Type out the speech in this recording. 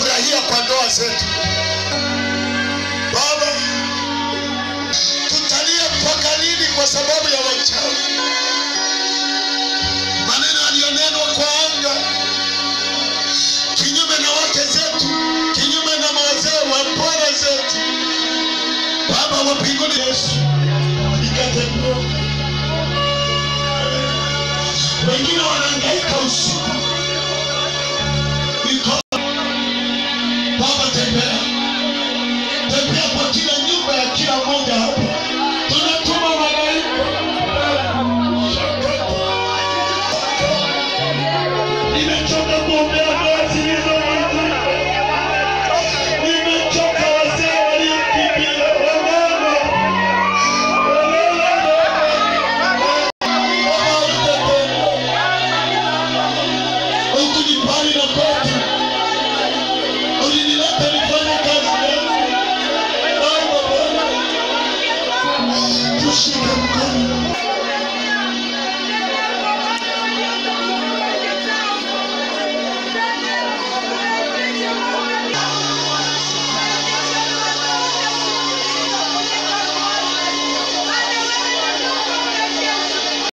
kufurahia kwa ndoa zetu. Baba, tutalia mpaka lini kwa sababu ya wachawi? Maneno yaliyonenwa kwa anga kinyume na wake zetu, kinyume na wazee wa bwana zetu. Baba wa mbinguni, Yesu, ikate mioyo. Wengine wanahangaika usiku mikono. Baba, tembea tembea kwa kila nyumba ya kila mmoja hapa